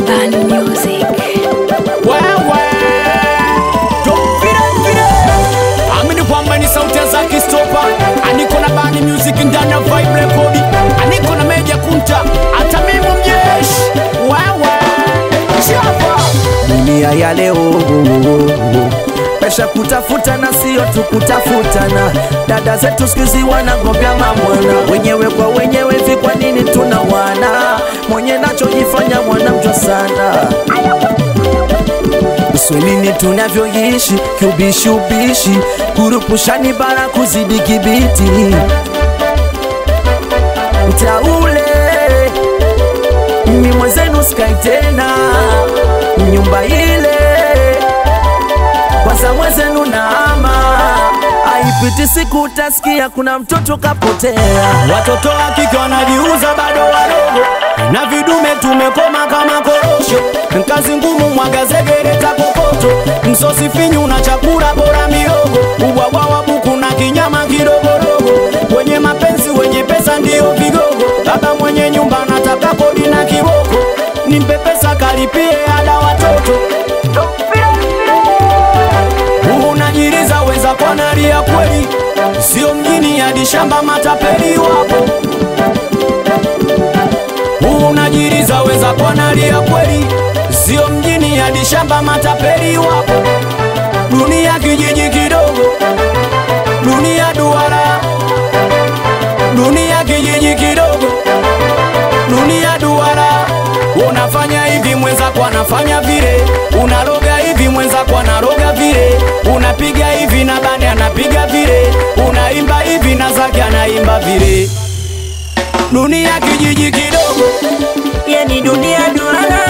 Band Music. wewe Don't vile vile. amini kwamba ni sauti ya Zaki Stopa aniko na bani music ndani ya vibe record aniko na meja kunta hata mimi mjeshi wewe chapa dunia ya leo pesha kutafuta na sio tu kutafutana. Dada zetu sikizi wanagombea mamwana wenyewe kwa wenyewe, hivi kwa nini tuna wana mwenye nachojifanya mwanamjwa sana Uswahilini tunavyoishi kiubishi ubishi, kurupushani bara kuzidi kibiti mtaule mimi mwenzenu skai tena nyumba ile kwanza mwenzenu naama haipiti siku utasikia kuna mtoto kapotea watoto wa kike wanajiuza bado wadogo na vidume tumekoma kama korosho kazi ngumu mwaga zegereta kokoto msosi finyu na chakula bora miogo ubwabwa wa buku na kinyama kidogodogo wenye mapenzi wenye pesa ndiyo vigogo baba mwenye nyumba nataka kodi na kiboko nimpe pesa kalipie ada watoto unajiriza weza kwa nalia kweli sio mjini hadi shamba matapeli wapo unajiriza weza kwa nalia kweli sio mjini hadi shamba matapeli wapo dunia kijiji kidogo dunia duara dunia kijiji kidogo dunia duara unafanya hivi mwenzako anafanya vile unaloga hivi mwenzako anaroga vile unapiga hivi na bani anapiga vile unaimba hivi na zake anaimba vile dunia kijiji kidogo yani dunia duara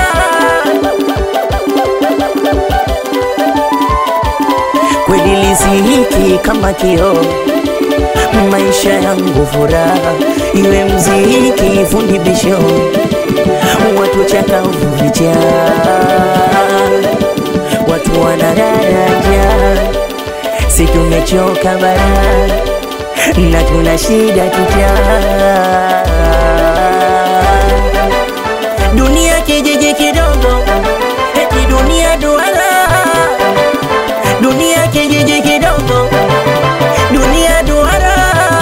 kweli lizihiki kama kioo maisha yangu furaha iwe mziki fundi bisho watu chakavu vijaa watu wanadaraja si tumechoka bara na tuna shida kijaa dunia kijiji kidogo eti dunia duara dunia kijiji kidogo dunia duara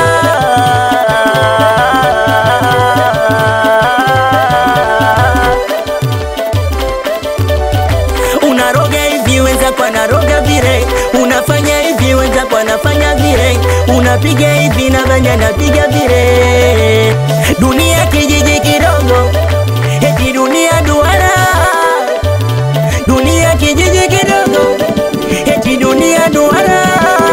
unaroga hivi wenzako anaroga vile unafanya hivi wenzako anafanya vile unapiga hivi na banya napiga vile dunia kijiji kidogo eti dunia duara dunia kijiji kidogo eti dunia duara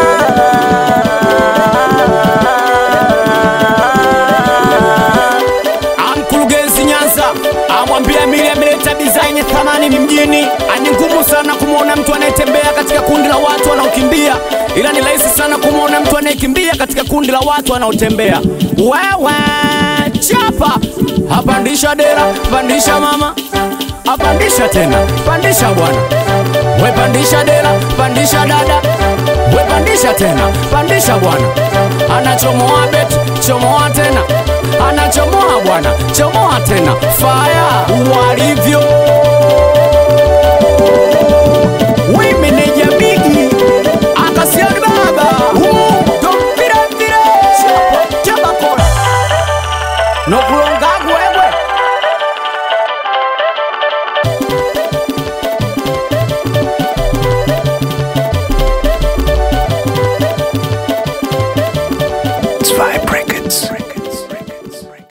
Mkurugenzi Nyanza amwambia Mili ameleta design thamani ni mjini. Ani ngumu sana kumwona mtu anayetembea katika kundi la watu wanaokimbia, ila ni rahisi sana kumwona mtu anayekimbia katika kundi la watu wanaotembea. Wewe chapa, apandisha dera, pandisha mama, apandisha tena, pandisha bwana, we pandisha dera, pandisha dada, we pandisha tena, pandisha bwana, anachomoa bet, chomoa tena anachomoa bwana, chomoa tena, faya walivyo wimeneja bigi akasiani baba tomvirevire chabakora nokulongagwegwe It's Vibe Records.